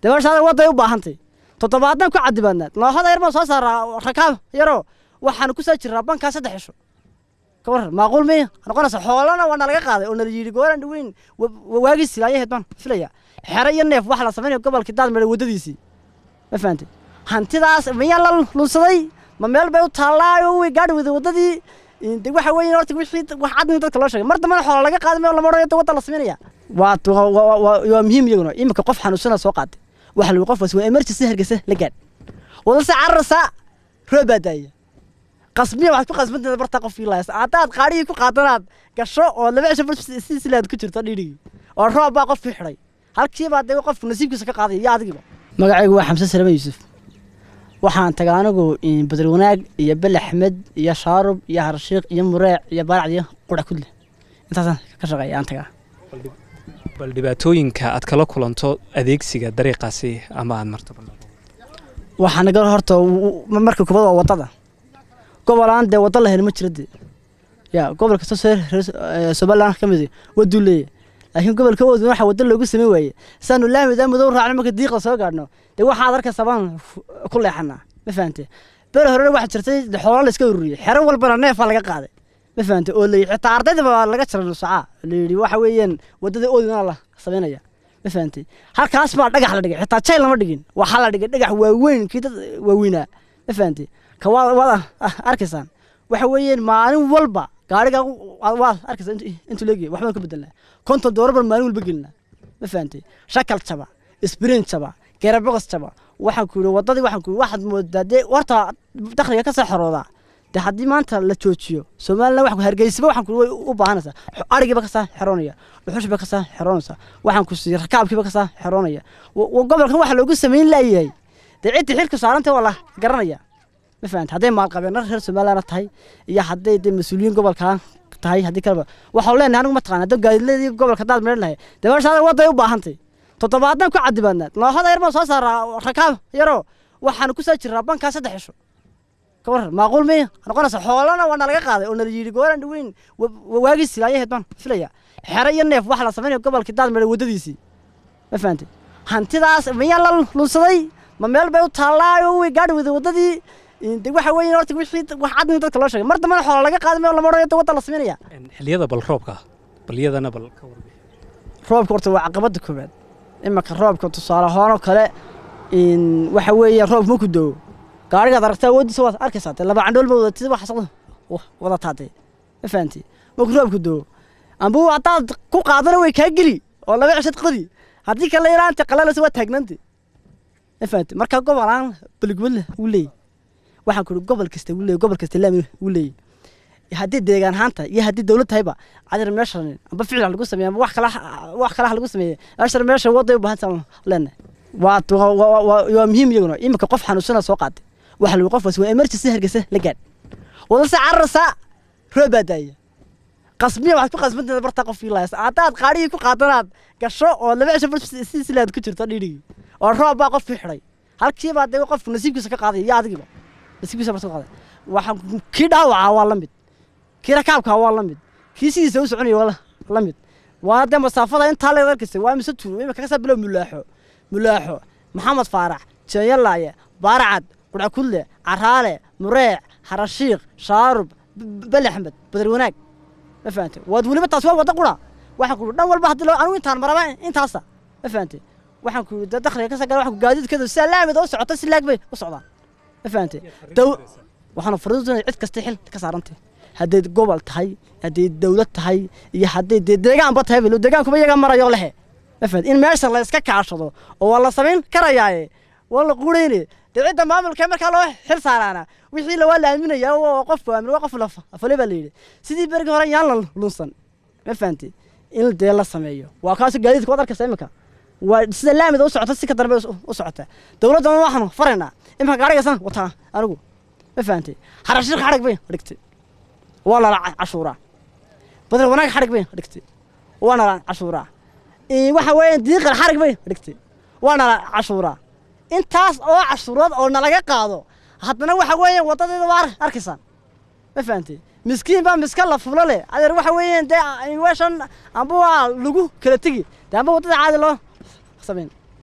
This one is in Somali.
dabeeshaada wadday u baahantay toddobaadna ku cadibaadnaad noohada yar baan soo saaraa rakaab yaroo waxaan ku soo jiraa bankaa saddex cisho ka waran maaquul miya noqonaysa xoolana waa nalaga qaaday oo nala yidhi gooran dhaweyn waagii silaayaheed baan filaya xero iyo neef waxa la samaynaya gobolkii daad meedha waddadiisii ma fahantay hantidaas miyaa la lunsaday ma meel bay u taallaayo way gaadhi weyday waddadii de waxa weeye horta wixii wax cadni dadka loo sheegay mar dambana xoola laga qaaday meel lama odhanayo wadda la samaynaya waa waa muhiim iyaguna iminka qof xanuunsana soo qaaday waxa lagu qofkaas waa emergency hargeysa la gaadh wadase cararsa roob baa daaya qasbiya waxaad ku qasbantahay barta qofkii lahays haddaad qaadhigii ku qaadanaad gasho oo laba cisho si silaad ku jirto dhiidhigii oo roob baa qofkii xidhay halkiibaa dee qofku nasiibkiisa ka qaadaya iyo adigiba magacaygu waa xamse salame yuusuf waxaan tagaa anigu badar wanaag iyo bel axmed iyo shaarub iyo harshiiq iyo mureec iyo baaracd iyo qura kudle intaasaan ka shaqeeya aan tagaa bal dhibaatooyinka aad kala kulanto adeegsiga dariiqaasi ama aad marto waxaa naga horta marka kubad waa waddada gobolaan dee wadda la heli ma jira dee ya gobol kasta soo somaliland ka mid waduu leeyahy laakiin gobolka oodun waxa wadda loogu samayn waaye saanu laamidaa madow raacno marka diiqda soo gaadhno dee waxaad arkaysa baan ku leexanaa ma fahante bere horena waxaa jirtay xoolo la iska ururiyey xero walbana neefaa laga qaaday ma fahante oo layi xitaa ardayda baa laga jira nusacaa la yidhi waxa weeyaan waddada ooduna la samaynaya ma fahante halkaas baa dhagax la dhigay xitaa jayl lama dhigin waxaa la dhigay dhagax waaweyn kii dad waaweynaa ma fahante ka waa waad arkaysaan waxa weeyaan maalin walba gaariga waad arkaysaa intuu leegyahay waxbaan ka bedelnaa konton doorar baan maalin walba gelinaa ma fahantay shakal jaba isbrin jaba geeraboqos jaba waxaan ku yidhi waddadii waxaan ku yidhi waxaad moodaa dee horta dakhliga ka soo xoroodaa dee haddii maanta la joojiyo somaliland waxaan ku hargeysaba waxaan ku way u baahanaysaa arigiiba kasoo xeroonaya dhuxushba kasoo xeroonaysa waxaan ku siiyey rakaabkiiba kasoo xeroonaya gobolkan waxa loogu samayn laayahay dee ciddii xilka saarantay waa la garanaya ma fahanta hadday maalqabeena reer somaliland tahay iyo hadday dee mas-uuliyiin gobolka tahay haddii kaleba waxaan leenahay anigu mataqana haddii gaadiidladii gobolka daad meedhan lahay dabeeshaada wadday u baahantay toddobaadna ku cadibaadnaad noohada yar baan soo saaraa rakaab yaroo waxaan ku soo jiraa bankaa saddex cisho ka waran maaquul miya noqonaysa xoolana waa nalaga qaaday oo nala yidhi gooran dhaweyn waagii silaayaheed baan filaya xero iyo neef waxa la samaynaya gobolkii daad meedha waddadiisii ma fahantay hantidaas miyaa la lunsaday ma meel bay u taallaayo way gaadhi weyday waddadii de waxa weeye horta wixii wax cadni dadka loo sheegay mar dambana xoola laga qaaday meel lama odhanayo wadda la samaynaya xilliyada bal roobka bal iyadana bal ka warbi roobka horta waa caqabada koowaad imanka roobka tusaale ahaan oo kale waxa weeye roob ma ku doo gaarigaad aragtaa awoodiisa waad arkaysaa dee laba candhool ma wadatid wax saqda wadataa dee ma fahanti marku roobku doo amba haddaad ku qaadana way kaa geli oo laba cishad qodi haddii kale ilaanta qalalasa waa taagnaante ma fahanti marka gobolaan balgubadle uu leeyahy waxaan ku gobol kasta uu leeyahy gobol kasta laami uu leeyahy haddii deegaan ahaanta iyo haddii dowlad tahayba cadir meeshan amba ficil ha lagu sameeya amba wax kala wax kale ha lagu sameeya meeshan meesha waday u baahan leenahay waa waa muhiim iyaguna iminka qof xanuunsana soo qaaday waxa lagu qofkaas waa emergency hargeysa la gaadh wadase cararsa roob baa daaya qasbiya waxaad ku qasbantahay barta qofkii lahays haddaad qaadhigii ku qaadanaad gasho oo laba cisho si silaad ku jirto dhiidhigii oo roob baa qofkii xidhay halkiibaa dee qofku nasiibkiisa ka qaadaya iyo adigiba nasiibkiisa barta ka qaaday waxaan kii dhaawacaa waa la mid kii rakaabkaa waa la mid kii sidiisa u soconaya waa la mid waa dee masaafada intaa leed arkaysa waa mise tuuro imika kasaa bilow mulaaxo mulaaxo maxamed faarax jeeyalaaye baaracad qudhakudle caraale mureec harashiiq shaarub bel axmed badar wanaag ma fahante waad weliba taas waa wadda qura waxaan ku dhan walba haddii loo anigu intaan maraba intaasa ma fahante waxaan ku da dakhliga ka sagala waxaan ku gaadiidkeedu sidaa laamida u socota si laag bay u socdaan ma fahante dow waxaanu fariidunay cid kasta xil ka saarantay hadday gobol tahay hadday dowlad tahay iyo hadday dee deegaanba tahay bilo deegaankuma iyaga marayo lehe ma fahante in meesha la iska kaashado oo waa la samayn karayaaye waa la qurayne dee cidda maamulka markaa loo xil saaraana wixii la waa la aaminaya oo qofku aamin waa qof afale baa la yidhi sidii berigii hore yaan la lunsan ma fahante in dee la sameeyo waa kaas gaadiidka waad arkaysa iminka waa sida laamida u socota si ka darbe u socota dowladdana waxaanu faraynaa iminka gaarigaysan wataa anigu ma fahante harashiiq xadhig bay dhigtay waa lala cashuuraa badar wanaag xadhig bay dhigtay waa nala cashuuraa waxa weeyaan diiqal xadhig bay dhigtay waa nala cashuuraa intaas oo cashuurood oo nalaga qaado haddana waxa weeyaan waddadeeda waa arkaysaan ma fahantay miskiin baa miska la fulo leh adeer waxa weeyaan dee weeshan amba waa lagu kala tegi dee amba waddada caadi loo samayn